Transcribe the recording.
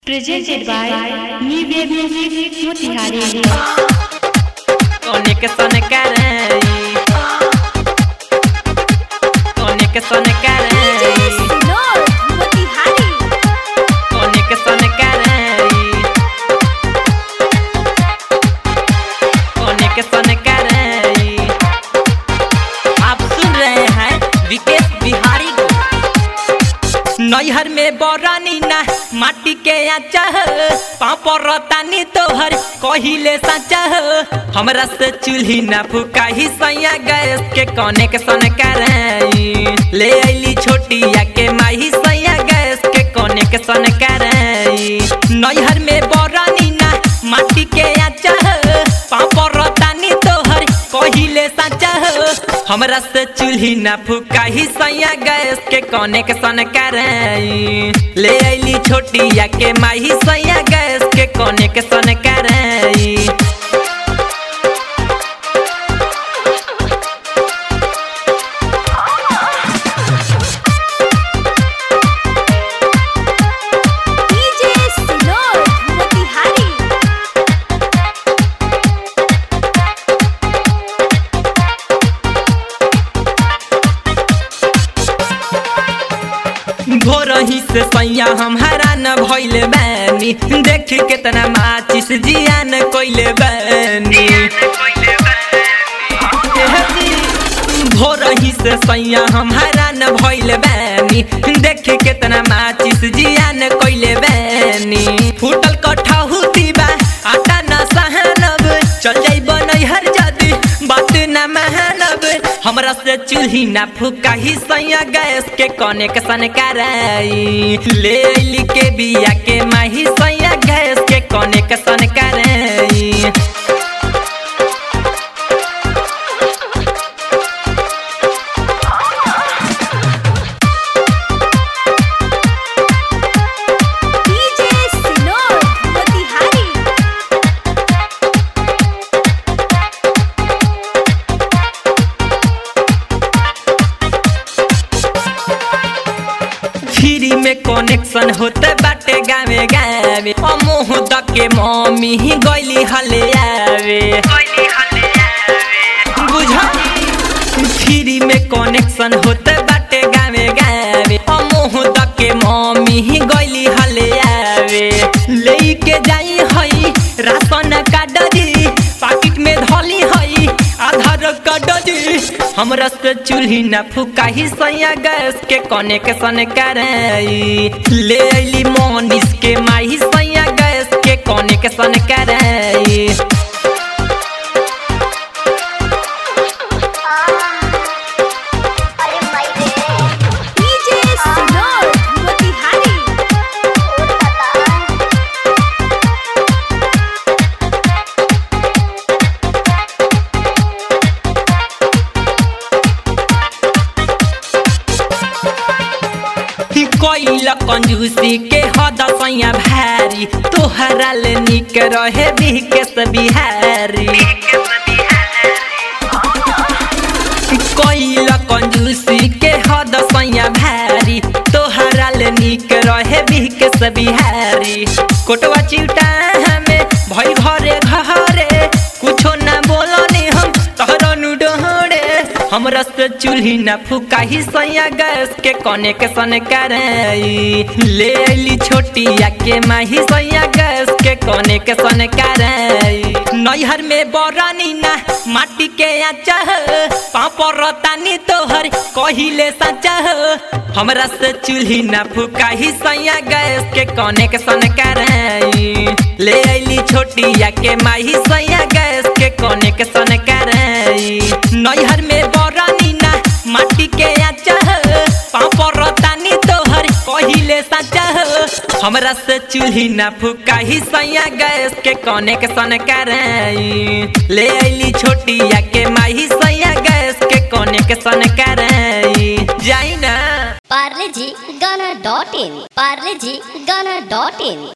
Presented by New Wave Music Motihari. Conexão carai Conexão carai Conexão carai Conexão carai आप सुन रहे हैं विकेश बिहारी को नैहर में बरानी ना माटी के आचा पापर तानी तोहर कहिले साचा हमरा से चूल्ही ना फुकाही सैया गैस के कोने के सन कराई ले आईली छोटिया के माही सैया गैस के कोने के सन कराई नैहर में बरानी ना माटी के आचा पापर तानी तोहर कहिले साचा हमरा से चूल्ही ना फुकाही सैया गैस के कोने के सन कराई ले आईली छोटिया के माही सैया गैस के कोने के सन कराई भोरही से सैया हम हैरान भइले बानी देख केतना माचिस जियान कइले बानी भोरही से सैया हम हैरान भइले बानी देख केतना माचिस जियान कइले बानी फूटल कठहु बा आटा न सहनब चल जाई बनई हर जदी बात न महनब हमरा से चूल्ही ना फुकाही सैया गैस के कोने के सन कराई ले आइली के बिया के माही सैया गैस के कोने के सन कराई फ्री में कनेक्शन होते बाटे गावे गावे अमोह दके मम्मी ही गइली हले आवे बुझली फ्री में कनेक्शन होते बाटे गावे गावे अमोह दके मम्मी ही गइली हले आवे लेके जाई हई राशन कार्ड दी पाकिट में धली हई आधार कार्ड दी हमरा से चूल्ही ना फुकाही सैया गैस के कोने के सन कराई ले आइली मोनिस के माही सैया गैस के कोने के सन कराई कोइला कंजूसी के हद सैया भारी तोहरा ले निक रहे बिकेस बिहारी कोइला कंजूसी के हद सैया भारी तोहरा ले निक रहे बिकेस बिहारी कोटवा चिउटा हमें भई घरे घरे कुछो ना बोलनी हम तोहरा नु डोहरे हमरा से चूल्ही ना फुकाही सैया गैस के कोने के सन कराई ले आइली छोटिया के माही सैया गैस के कोने के सन कराई नैहर में बरानी ना माटी के आचा पापर तानी तोहर कहिले साचा हमरा से चूल्ही ना फुकाही सैया गैस के कोने के सन कराई ले आइली छोटिया के माही सैया गैस के कोने के सन कराई नैहर में बरानी ना माटी के आचा पापर तानी तोहर कहिले साचा हमरा से चूल्ही ना फुकाही सैया गैस के कोने के सन कराई ले आइली छोटिया के माही सैया गैस के कोने के सन कराई जाई ना पार्ले जी गाना डॉट इन पार्ले जी गाना डॉट इन